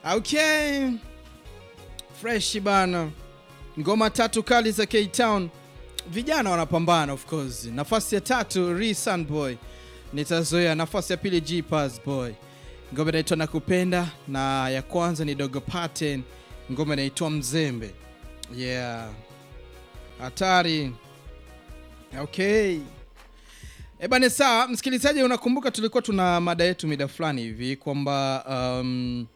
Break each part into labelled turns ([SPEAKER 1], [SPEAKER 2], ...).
[SPEAKER 1] Okay. Fresh bana. Ngoma tatu kali za K-Town. Vijana wanapambana of course. Nafasi ya tatu Ri Sunboy. Nitazoea nafasi ya pili G Pass Boy. Ngoma inaitwa Nakupenda na ya kwanza ni Dogo Pattern. Ngoma inaitwa Mzembe. Yeah. Hatari. Okay. E bane, sawa msikilizaji, unakumbuka tulikuwa tuna mada yetu mida fulani hivi kwamba um,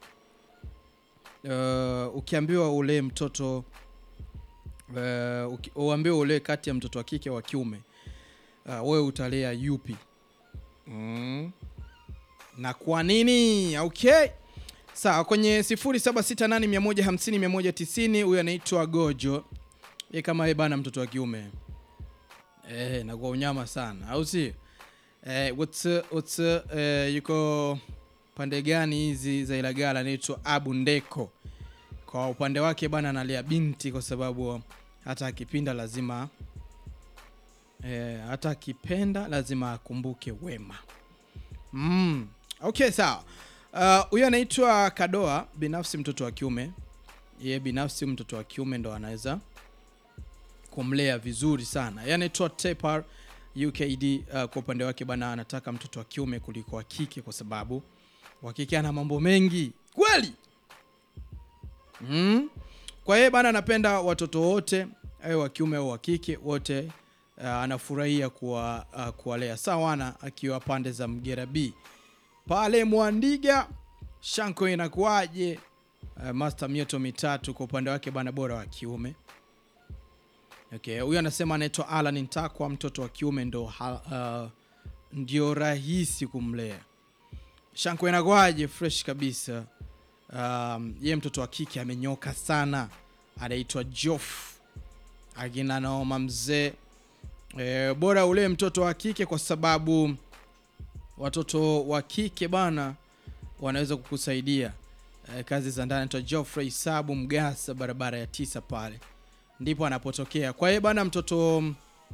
[SPEAKER 1] uh, ukiambiwa ulee mtoto uh, uki- uambiwe ulee kati ya mtoto wa kike wa kiume uh, wewe utalea yupi? mm. na kwa nini? Okay, sawa. Kwenye 0768150190 huyu anaitwa Gojo, ye kama ye bana, mtoto wa kiume eh, na kwa unyama sana, au si eh, what's, what's, eh, yuko pande gani hizi za Ilagala? Anaitwa Abu Ndeko. Kwa upande wake bana analea binti kwa sababu hata akipinda lazima eh, hata akipenda lazima akumbuke wema. Mm. Okay, sawa. Uh, Huyo anaitwa Kadoa, binafsi mtoto wa kiume. Ye binafsi mtoto wa kiume ndo anaweza kumlea vizuri sana. Yeye anaitwa Tepar UKD. Uh, kwa upande wake bana anataka mtoto wa kiume kuliko wa kike kwa sababu wa kike ana mambo mengi kweli. Mm. Kwa hiyo bana anapenda watoto wote awe wa kiume au wa kike wote, uh, anafurahia kuwa uh, kuwalea sawana, akiwa pande za Mgera B pale Mwandiga. Shanko inakuwaje? Uh, master mioto mitatu kwa upande wake bana, bora wa kiume. Okay, huyu anasema anaitwa Alan Ntakwa, mtoto wa kiume ndo ha, uh, ndio rahisi kumlea. Shanko inakuwaje? Fresh kabisa. Um, ye mtoto wa kike amenyoka sana, anaitwa Jof akina Naoma mzee. E, bora ule mtoto wa kike kwa sababu watoto wa kike bana wanaweza kukusaidia e, kazi za ndani. Anaitwa Geoffrey Sabu Mgasa, barabara ya tisa pale ndipo anapotokea. Kwa hiyo bana, mtoto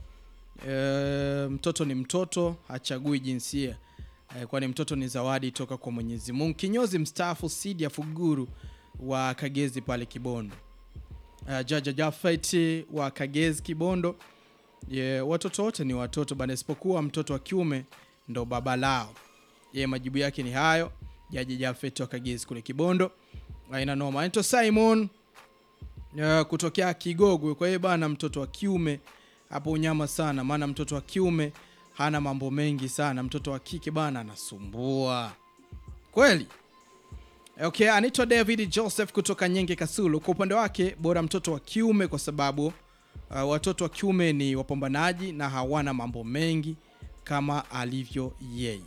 [SPEAKER 1] e, mtoto ni mtoto, hachagui jinsia e, kwani mtoto ni zawadi toka kwa Mwenyezi Mungu. Kinyozi mstaafu Sidi ya Fuguru wa Kagezi pale Kibondo. Uh, Jaja Jafet wa Kagezi Kibondo. Ye, watoto wote ni watoto bana, isipokuwa mtoto wa kiume ndo baba lao. Ye, majibu yake ni hayo. Jaja Jafet wa Kagezi kule Kibondo, aina noma. Anaitwa Simon uh, kutokea Kigogwe. Kwa hiyo bana, mtoto wa kiume hapo unyama sana, maana mtoto wa kiume hana mambo mengi sana. Mtoto wa kike bana anasumbua kweli. Okay, anaitwa David Joseph kutoka Nyenge Kasulu. Kwa upande wake bora mtoto wa kiume kwa sababu uh, watoto wa kiume ni wapambanaji na hawana mambo mengi kama alivyo yeye.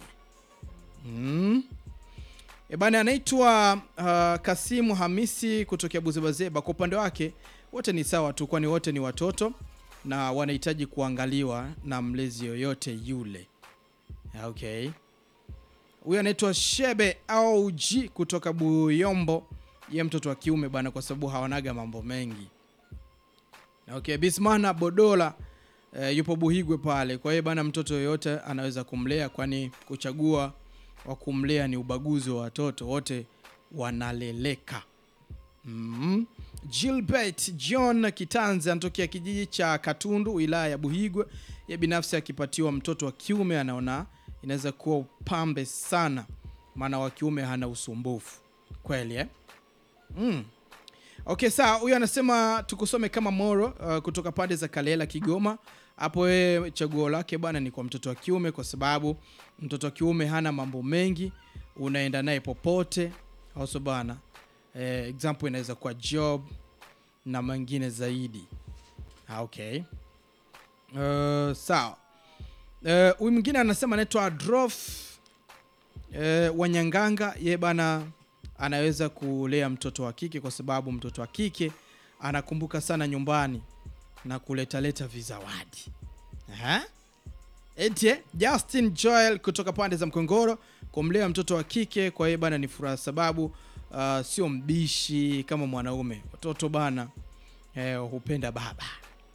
[SPEAKER 1] Mm. E bana, anaitwa uh, Kasimu Hamisi kutokea Buzebazeba. Kwa upande wake wote ni sawa tu, kwani wote ni watoto na wanahitaji kuangaliwa na mlezi yoyote yule. Okay. Huyu anaitwa Shebe au G kutoka Buyombo, ye mtoto wa kiume bana, kwa sababu hawanaga mambo mengi. Okay, Bismana Bodola eh, yupo Buhigwe pale. Kwa hiyo bana, mtoto yoyote anaweza kumlea, kwani kuchagua wa kumlea ni ubaguzi wa watoto, wote wanaleleka. Mm. Gilbert John Kitanzi anatokea kijiji cha Katundu wilaya ya Buhigwe. Ye binafsi akipatiwa mtoto wa kiume anaona inaweza kuwa upambe sana, maana wa kiume hana usumbufu kweli eh? mm. Okay, sawa. Huyu anasema tukusome kama Moro uh, kutoka pande za Kalela Kigoma. Hapo yeye chaguo lake bwana ni kwa mtoto wa kiume, kwa sababu mtoto wa kiume hana mambo mengi, unaenda naye popote, auso bana. Eh, example inaweza kuwa job na mengine zaidi. Ah, Okay, uh, sawa. Eh, huyu mwingine anasema anaitwa Drof eh, Wanyanganga. Ye bana anaweza kulea mtoto wa kike kwa sababu mtoto wa kike anakumbuka sana nyumbani na kuletaleta vizawadi. Aha. Ete Justin Joel kutoka pande za Mkongoro kumlea mtoto wa kike kwa hiyo bana ni furaha, sababu uh, sio mbishi kama mwanaume. Watoto bana eh, hupenda baba